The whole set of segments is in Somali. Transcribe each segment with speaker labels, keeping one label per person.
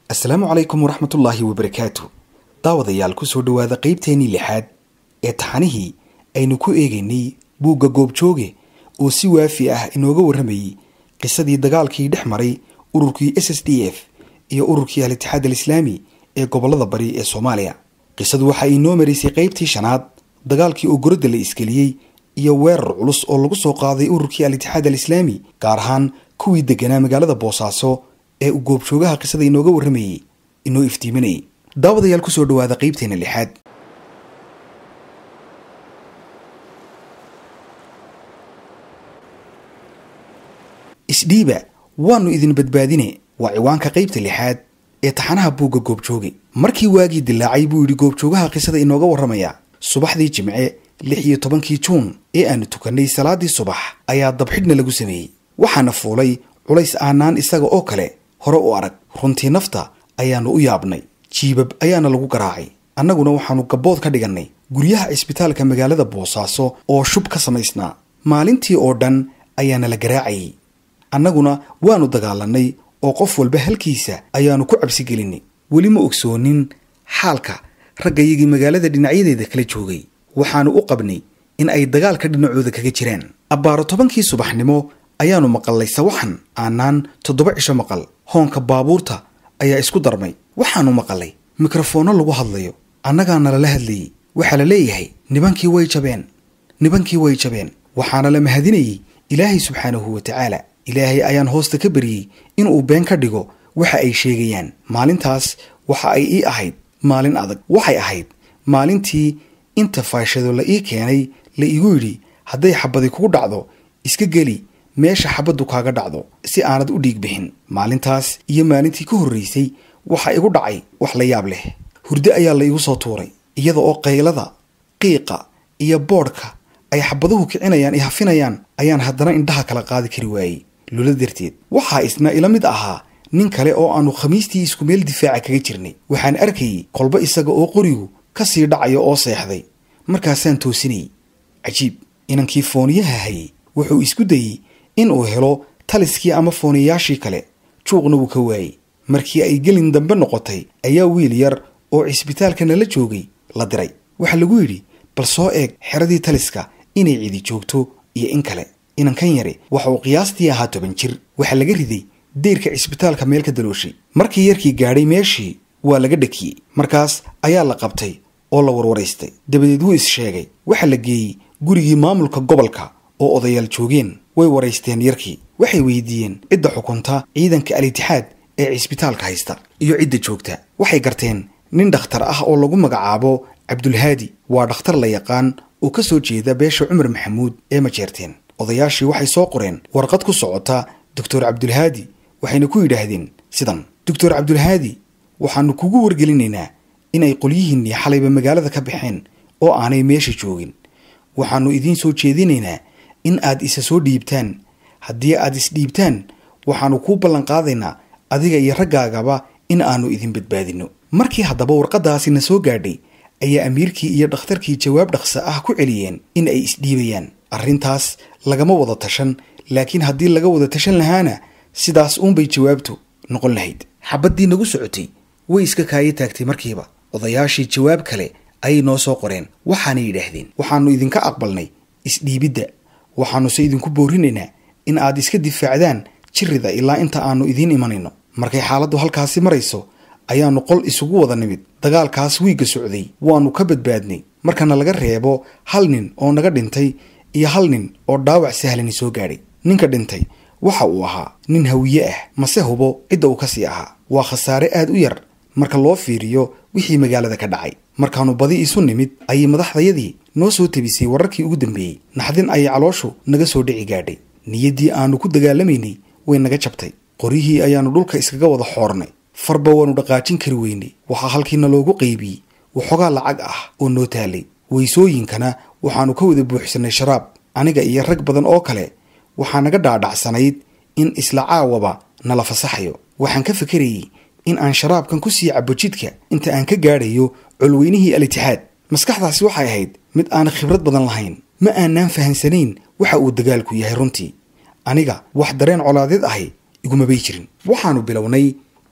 Speaker 1: asalaamu calaykum waraxmatullaahi wabarakaatu daawadayaal ku soo dhowaada qaybteennii lixaad ee taxanihii aynu ku eegaynay buugga goobjooge oo si waafi ah inooga warramayey qisadii dagaalkii dhex maray ururkii s s d f iyo ururkii al-itixaad alislaami ee gobollada bari ee soomaaliya qisadu waxa inoo maraysay qaybtii shanaad dagaalkii oo goradda la iskeliyey iyo weerar culus oo lagu soo qaaday ururkii al-itixaad alislaami gaar ahaan kuwii deganaa magaalada boosaaso ee uu goobjoogaha qisada inooga warramayey inoo iftiiminayay daawadayaal kusoo dhowaada qaybteena lixaad isdhiiba waannu idin badbaadine waa ciwaanka qaybta lixaad ee taxanaha buugga goobjooge markii waagii dilaacay buu yidhi goobjoogaha qisada inooga warramaya subaxdii jimce lix iyo tobankii juun ee aanu tukannay salaaddii subax ayaa dabxidhna lagu sameeyey waxaana fuulay culays aanaan isaga oo kale hore u arag runtii nafta ayaannu u yaabnay jiibab ayaana lagu garaacay annaguna waxaannu gabbood ka dhigannay guryaha cisbitaalka magaalada boosaaso oo shub ka samaysnaa maalintii oo dhan ayaana la garaacayay annaguna waannu dagaalannay oo qof walba halkiisa ayaannu ku cabsigelinay weli ma ogsoonin xaalka raggayagii magaalada dhinacyadeeda kala joogay waxaannu u qabnay in ay dagaalka dhinacooda kaga jiraan abbaaro tobankii subaxnimo ayaannu maqallay sawaxan aanaan toddoba cisho maqal hoonka baabuurta ayaa isku darmay waxaannu maqalay mikrofoonno lagu hadlayo annagaana lala hadlayey waxaa la leeyahay nibankii way jabeen nibankii way jabeen waxaana la mahadinayey ilaahay subxaanahu wa tacaala ilaahay ayaan hoosta ka baryey inuu been ka dhigo waxa ay sheegayaan maalintaas waxa ay ii ahayd maalin adag waxay ahayd maalintii inta faashado la ii keenay la igu yidhi hadday xabadi kugu dhacdo iska geli meesha xabaddu kaaga dhacdo si aanad u dhiig bixin maalintaas iyo maalintii ka horraysay waxa igu dhacay wax la yaab leh hurdo ayaa la igu soo tuuray iyada oo qaylada qiiqa iyo boodhka ay xabaduhu kicinayaan i hafinayaan ayaan haddana indhaha kala qaadi kari waayey lula darteed waxaa isna ila mid ahaa nin kale oo aannu khamiistii isku meel difaaca kaga jirnay waxaan arkayey kolba isaga oo qorigu ka sii dhacayo oo seexday markaasaan toosinayey cajiib inankii fooniyaha hayey wuxuu isku dayey in uu helo taliskii ama fooniyayaashii kale juuqna wuu ka waayey markii ay gelin dambe noqotay ayaa wiil yar oo cisbitaalka nala joogay la diray waxaa lagu yidhi bal soo eeg xeradii taliska inay cidi joogto iyo in kale inankan yari waxa uu qiyaastii ahaa toban jir waxaa laga riday deyrka cisbitaalka meel ka dalooshay markii yarkii gaadhay meeshii waa laga dhakiyey markaas ayaa la qabtay oo la warwaraystay dabadeed wuu is sheegay waxaa la geeyey gurigii maamulka gobolka oo odayaal joogeen way waraysteen yarkii waxay weydiiyeen cidda xukunta ciidanka al-itixaad ee cisbitaalka haysta iyo cidda joogta waxay garteen nin dhakhtar ah oo lagu magacaabo cabdulhaadi waa dhakhtar la yaqaan oo ka soo jeeda beesha cumar maxamuud ee majeerteen odayaashii waxay soo qoreen warqad ku socota doctor cabdulhaadi waxayna ku yidhaahdeen sidan doctor cabdulhaadi waxaannu kugu wargelinaynaa inay qolyihiinnii xalayba magaalada ka baxeen oo aanay meesha joogin waxaannu idiin soo jeedinaynaa in aad isa soo dhiibtaan haddii aad isdhiibtaan waxaannu kuu ballanqaadaynaa adiga iyo raggaagaba in aannu idin badbaadinno markii haddaba warqaddaasina soo gaadhay ayaa amiirkii iyo dhakhtarkii jawaab dhaqsa ah ku celiyeen in ay isdhiibayaan arrintaas lagama wada tashan laakiin haddii laga wada tashan lahaana sidaas uunbay jawaabtu noqon lahayd xabaddii nagu socotay way iska kaayo taagtay markiiba odayaashii jawaab kale ayay noo soo qoreen waxaanay yidhaahdeen waxaannu idinka aqbalnay isdhiibidda waxaannuse idinku boorinaynaa in aad iska difaacdaan jirrida ilaa inta aannu idiin imanayno markay xaaladdu halkaasi marayso ayaannu qol isugu wada nimid dagaalkaas wiigga socday waannu ka badbaadnay markana laga reebo hal nin oo naga dhintay iyo hal nin oo dhaawac sahlani soo gaadhay ninka dhintay waxa uu ahaa nin hawiye ah mase hubo cidda uu ka sii ahaa waa khasaare aad u yar marka loo fiiriyo wixii magaalada ka dhacay markaannu badi isu nimid ayay madaxdayadii noo soo tebisay wararkii ugu dambeeyey naxdin ayay calooshu naga soo dhici gaadhay niyaddii aannu ku dagaalamaynay way naga jabtay qoryihii ayaannu dhulka iskaga wada xoornay farba waannu dhaqaajin kari weynay waxaa halkiina loogu qaybiyey waxoogaa lacag ah oo noo taalay weysooyinkana waxaannu ka wada buuxsannay sharaab aniga iyo rag badan oo kale waxaa naga dhaadhacsanayd in isla caawaba nala fasaxayo waxaan ka fikerayey in aan sharaabkan ku sii cabo jidka inta aan ka gaadhayo colweynihii al-itixaad maskaxdaasi waxay ahayd mid aan khibrad badan lahayn ma aanaan fahansanayn waxa uu dagaalku yahay runtii aniga wax dareen colaadeed ahi igumabay jirin waxaannu bilownay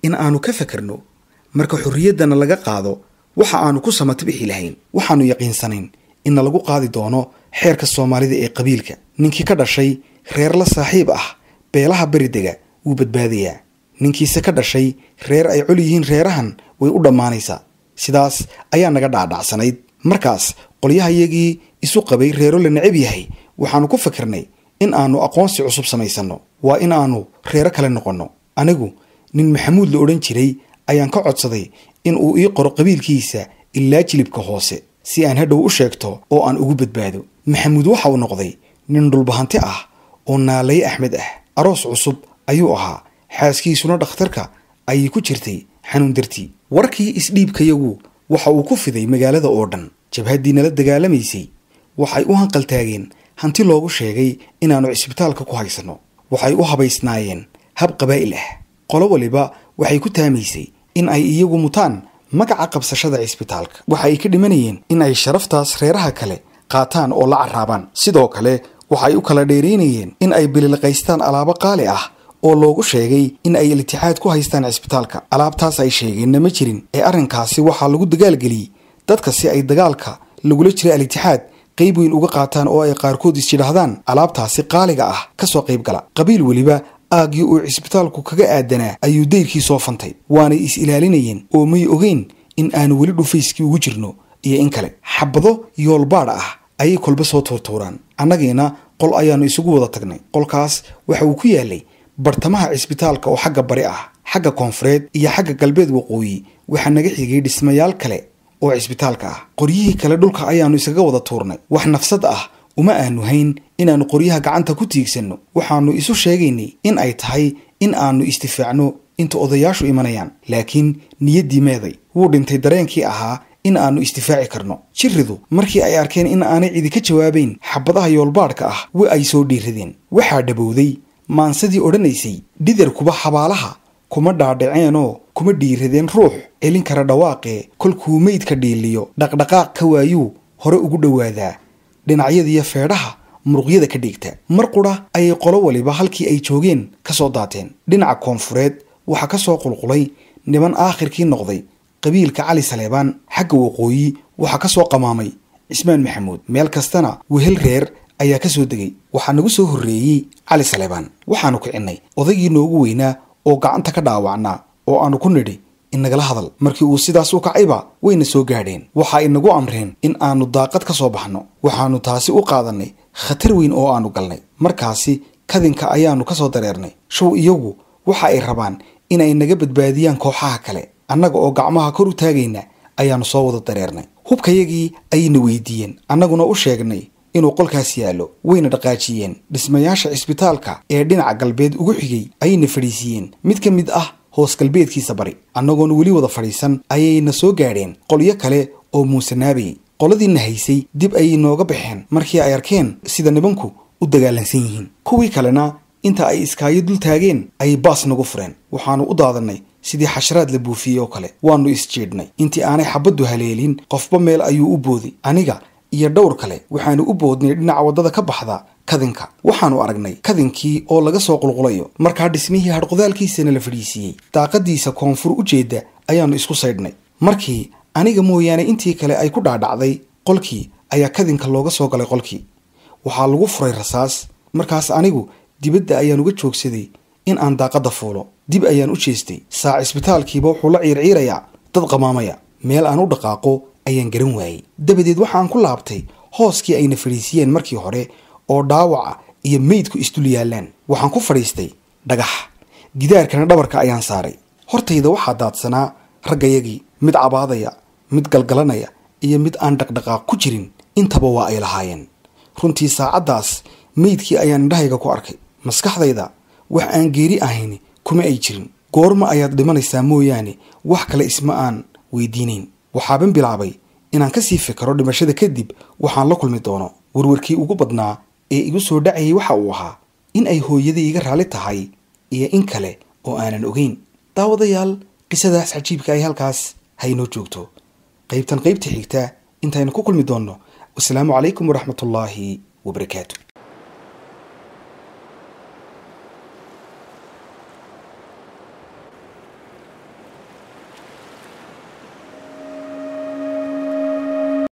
Speaker 1: in aanu ka fakarno marka xorriyaddana laga qaado waxa aanu ku samata bixi lahayn waxaannu yaqiinsanayn inna lagu qaadi doono xeerka soomaalida ee qabiilka ninkii ka dhashay reer la saaxiib ah beelaha beridega wuu badbaadayaa ninkiise ka dhashay reer ay col yihiin reerahan way u dhammaanaysaa sidaas ayaa naga dhaadhacsanayd markaas qolyahayagii isu qabay reero la necab yahay waxaannu ku fikirnay in aanu aqoonsi cusub samaysanno waa in aanu reero kale noqonno anigu nin maxamuud la odhan jiray ayaan ka codsaday in uu ii qoro qabiilkiisa ilaa jilibka hoose si aan hadhow u sheegto oo aan ugu badbaado maxamuud waxa uu noqday nin dhulbahanti ah oo naalaye axmed ah aroos cusub ayuu ahaa xaaskiisuna dhakhtarka ayay ku jirtay xanuun dartii warkii isdhiibkayagu waxa uu ku fiday magaalada oo dhan jabhaddii nala dagaalamaysay waxay u hanqaltaageen hanti loogu sheegay inaannu cisbitaalka ku haysanno waxay u habaysnaayeen hab qabaa'il ah qolo waliba waxay ku taamaysay in ay iyagu mutaan magaca qabsashada cisbitaalka waxa ay ka dhimanayeen in ay sharaftaas reeraha kale qaataan oo la carraabaan sidoo kale waxay u kala dheeraynayeen in ay bililqaystaan alaabo qaali ah oo loogu sheegay in ay iltixaad ku haystaan cisbitaalka alaabtaas ay sheegeenna ma jirin ee arrinkaasi waxaa lagu dagaalgeliyey dadka si ay dagaalka lagula jira al-itixaad qayb weyn uga qaataan oo ay qaarkood is yidhaahdaan alaabtaasi qaaliga ah ka soo qayb gala qabiil weliba aaggii uu cisbitaalku kaga aadanaa ayuu dayrkii soo fantay waanay is ilaalinayeen oo may ogeyn in aanu weli dhufayskii ugu jirno iyo in kale xabado yoolbaadh ah ayay kolba soo tuurtuuraan annagiina qol ayaannu isugu wada tagnay qolkaas waxa uu ku yaalay bartamaha cisbitaalka oo xagga bari ah xagga koonfureed iyo xagga galbeed waqooyi waxaa naga xigay dhismayaal kale oo cisbitaalka ah qoryihii kale dhulka ayaannu iskaga wada tuurnay wax nafsad ah uma aanu hayn inaannu qoryaha gacanta ku tiigsanno waxaannu isu sheegaynay in ay tahay in aannu istifaacno inta odayaashu imanayaan laakiin niyaddii meeday wuu dhintay dareenkii ahaa in aannu istifaaci karno jiridu markii ay arkeen in aanay cidi ka jawaabayn xabadaha yoolbaadhka ah wa ay soo dhiiradeen waxaa dhabowday maansadii odhanaysay dhidarkuba xabaalaha kuma dhaadhaceenoo kuma dhiiradeen ruux celin kara dhawaaqee kolkuu meydka dhiiliyo dhaqdhaqaaq ka waayuu hore ugu dhowaadaa dhinacyadiiyo feedhaha muruqyada ka dhigta mar qudha ayay qolo waliba halkii ay joogeen ka soo daateen dhinaca koonfureed waxaa ka soo qulqulay niman aakhirkii noqday qabiilka cali saleebaan xagga waqooyi waxaa ka soo qamaamay cismaan maxamuud meel kastana wehel reer ayaa ka soo degay waxaa nagu soo horreeyey cali saleebaan waxaannu kicinnay odaygii noogu weynaa oo gacanta ka dhaawacnaa oo aannu ku nidhi inagala hadal markii uu sidaas u kacayba wayna soo gaadheen waxa ay nagu amreen in aannu daaqad ka soo baxno waxaannu taasi u qaadannay khatar weyn oo aannu galnay markaasi kadinka ayaannu ka soo dareernay show iyagu waxa ay rabaan inay naga badbaadiyaan kooxaha kale annaga oo gacmaha kor u taagayna ayaannu soo wada dareernay hubkayagii ayayna weydiiyeen annaguna u sheegnay inuu qolkaas yaallo wayna dhaqaajiyeen dhismayaasha cisbitaalka ee dhinaca galbeed ugu xigay ayayna fadhiisiiyeen mid ka mid ah hoos galbeedkiisa bari annagoona weli wada fadhiisan ayayna soo gaadheen qolyo kale oo muusanaabayay qoladiina haysay dib ayay nooga baxeen markii ay arkeen sida nibanku u dagaalansan yihiin kuwii kalena inta ay iskaayo dul taageen ayay baas nagu fureen waxaannu u daadannay sidii xasharaad la buufiyey oo kale waannu isjiidhnay intii aanay xabaddu haleelin qofba meel ayuu u booday aniga iyo dhowr kale waxaannu u boodnay dhinaca waddada ka baxda kadinka waxaannu aragnay kadinkii oo laga soo qulqulayo markaa dhismihii hadhqodaalkiisana la fadhiisiiyey daaqadiisa koonfur u jeedda ayaannu isku saydhnay markii aniga mooyaane intii kale ay ku dhaadhacday qolkii ayaa kadinka looga soo galay qolkii waxaa lagu furay rasaas markaas anigu dibadda ayaan uga joogsaday in aan daaqadda fuulo dib ayaan u jeestay saa cisbitaalkiiba wuxuu la ciirciirayaa dad qamaamaya meel aan u dhaqaaqo ayaan garan waayey dabadeed waxaan ku laabtay hooskii ayna fadhiisiyeen markii hore oo dhaawaca iyo meydku isdul yaallaan waxaan ku fadhiistay dhagax gidaarkana dhabarka ayaan saaray hortayda waxaa daadsanaa raggayagii mid cabaadaya mid galgalanaya iyo mid aan dhaqdhaqaaq ku jirin intaba waa ay lahaayeen runtii saacaddaas meydkii ayaan indhahayga ku arkay maskaxdayda wax aan geeri ahayn kuma ay jirin goorma ayaad dhimanaysaa mooyaane wax kale isma aan weydiinayn waxaaban bilaabay inaan kasii fikiro dhimashada kadib waxaan la kulmi doono warwarkii ugu badnaa ee igu soo dhacayay waxa uu ahaa in ay hooyadii iga raalli tahay iyo in kale oo aanan ogeyn daawadayaal qisadaas cajiibka ay halkaas haynoo joogto qaybtan qaybta xigta intaynu ku kulmi doonno wasalaamu calaykum waraxmatullaahi wabarakaatu